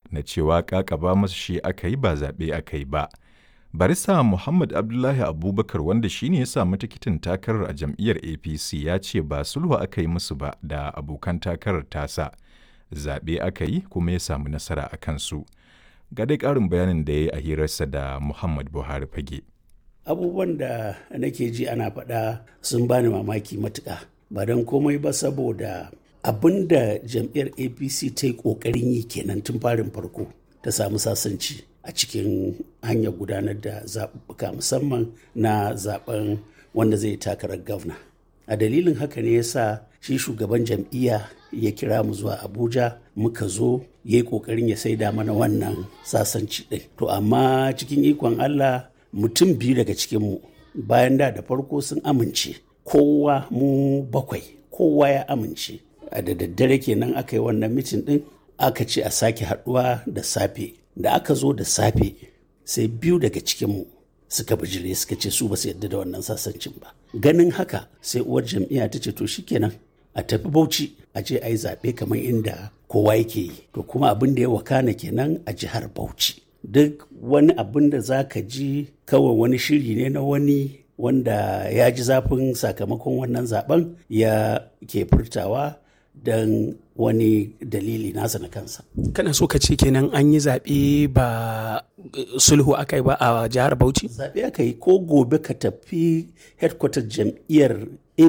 na cewa ƙaƙaba masa shi aka yi ba zaɓe aka yi ba. Barista Muhammad Abdullahi Abubakar wanda shi ne ya samu tikitin takarar a jam'iyyar APC ya ce ba sulhu aka yi musu ba da abokan takarar tasa. Zaɓe aka yi kuma ya samu nasara a kansu. Ga dai ƙarin bayanin da ya yi a hirarsa da Muhammad Buhari fage. Abubuwan da nake ji ana faɗa sun bani mamaki matuƙa. Ba don komai ba saboda abin da jam'iyyar APC ta yi ƙoƙarin yi kenan tun farin farko ta samu sasanci. a cikin hanyar gudanar da zaɓuɓɓuka musamman na zaɓen wanda zai takarar gwamna a dalilin haka ne yasa shi shugaban jam'iyya ya kira mu zuwa abuja muka zo ya yi ƙoƙarin ya saida mana wannan sasanci ɗin to amma cikin ikon allah mutum biyu daga cikinmu bayan da da farko sun amince kowa mu bakwai kowa ya amince a da daddare kenan aka yi wannan mitin ɗin aka ce a sake haɗuwa da safe da aka zo da safe sai biyu daga cikinmu suka bijire suka ce su ba su yadda da wannan sasancin ba ganin haka sai uwar jam'iyya ta ce to shikenan a tafi bauchi a je a yi zaɓe kamar inda kowa yake yi to kuma abin da ya wakana kenan a jihar bauchi duk wani abin da za ka ji kawai wani shiri ne na wani wanda ya ji zafin sakamakon wannan zaben ya ke furtawa don wani dalili nasa na kansa. Kana so ka ce kenan an yi zaɓe ba sulhu aka yi ba a jihar Bauchi? Zaɓe aka yi ko gobe ka tafi headquarter jam'iyyar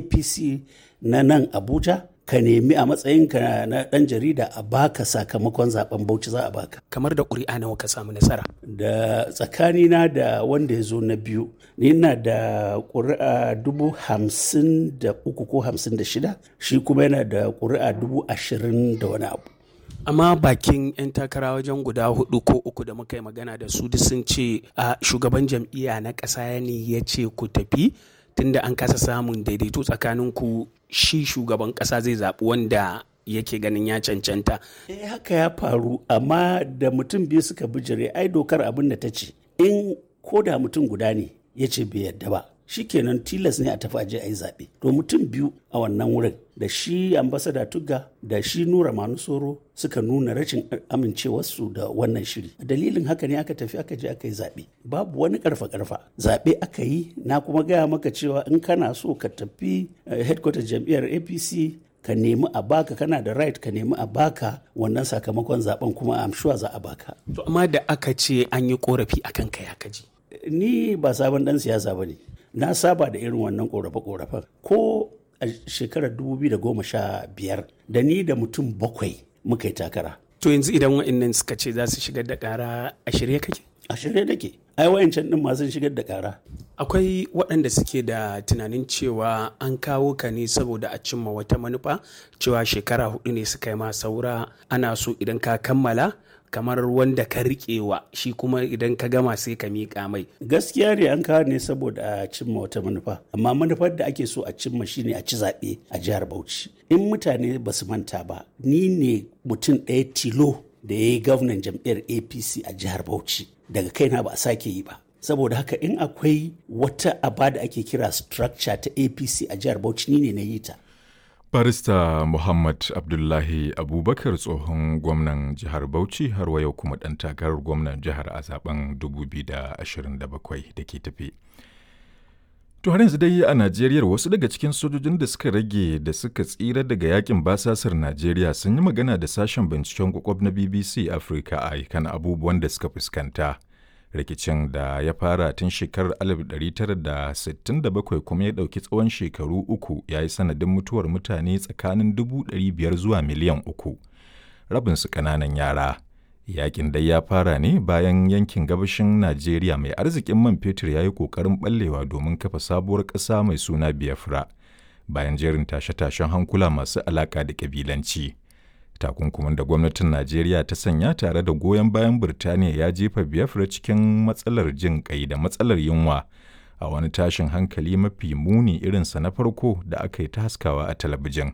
APC na nan Abuja ka nemi a matsayinka na ɗan jarida a baka sakamakon zaben Bauchi za a baka. Kamar da ƙuri'a nawa ka samu nasara? Da tsakanina da wanda ya zo na biyu, ni na da ƙuri'a dubu hamsin da uku ko hamsin da shida, shi kuma yana da ƙuri'a dubu ashirin da wani abu. amma bakin 'yan takara wajen guda hudu ko uku da muka yi magana da su duk sun ce a shugaban jam'iyya na ƙasa ne ya ce ku tafi tunda an kasa samun daidaito tsakanin ku shi shugaban ƙasa zai zaɓi wanda yake ganin ya cancanta. Eh haka ya faru amma da mutum biyu suka bijire ai dokar abin da ta ce in ko da mutum guda ne ya ce bai yadda ba shikenan tilas ne a tafi aje a yi zaɓe to mutum biyu a wannan wurin da shi ambasada tugga da shi nura manusoro suka nuna rashin amincewarsu da wannan shiri dalilin haka ne aka tafi aka je aka yi zaɓe babu wani karfa karfa zaɓe aka yi na kuma gaya maka cewa in kana so ka tafi headquarter jam'iyyar apc ka nemi a baka kana da right ka nemi a baka wannan sakamakon zaben kuma am sure za a baka to amma da aka ce an yi korafi akan kai haka ji ni ba sabon dan siyasa bane na saba da irin wannan korafe-korafen ko a shekarar 2015 da ni da mutum bakwai muka yi takara to yanzu idan wa'annan suka ce za su shigar da kara a shirye kake a shirye nake ai wayancan din masu shigar da kara akwai waɗanda suke da tunanin cewa an kawo ka ne saboda a cimma wata manufa cewa shekara hudu ne suka yi ma saura ana so idan ka kammala kamar wanda ka riƙewa shi kuma idan ka gama sai ka miƙa mai gaskiya ne an kawo ne saboda a cimma wata manufa amma manufar da ake so a cimma shine a ci zaɓe a jihar bauchi in mutane ba su manta ba ni ne mutum ɗaya tilo da ya yi gwamnan jam'iyyar apc a jihar bauchi daga kaina ba a sake yi ba saboda haka in akwai wata aba da ake kira structure ta apc a jihar bauchi ni ne na yi ta Barista Muhammad Abdullahi Abubakar tsohon gwamnan jihar Bauchi har wa yau kuma ɗan takarar gwamnan jihar a zaben 2027 da ke tafi. To har yanzu dai a Najeriya wasu daga cikin sojojin da suka rage da suka tsira daga yakin basasar Najeriya sun yi magana da sashen binciken kwakwab na BBC Africa a kan abubuwan da suka fuskanta. rikicin da ya fara tun shekarar 1967 kuma ya ɗauki tsawon shekaru uku ya yi sanadin mutuwar mutane tsakanin 500 zuwa miliyan uku rabinsu ƙananan yara yakin dai ya fara ne bayan yankin gabashin najeriya mai arzikin man fetur ya yi ƙoƙarin ɓallewa domin kafa sabuwar ƙasa mai suna biafra bayan jerin tashe-tashen hankula masu alaƙa da ƙabilanci. takunkumin da gwamnatin najeriya ta sanya tare da goyon bayan birtaniya ya jefa biafra cikin matsalar jin kai da matsalar yunwa a wani tashin hankali mafi muni irinsa na farko da aka yi ta haskawa a talabijin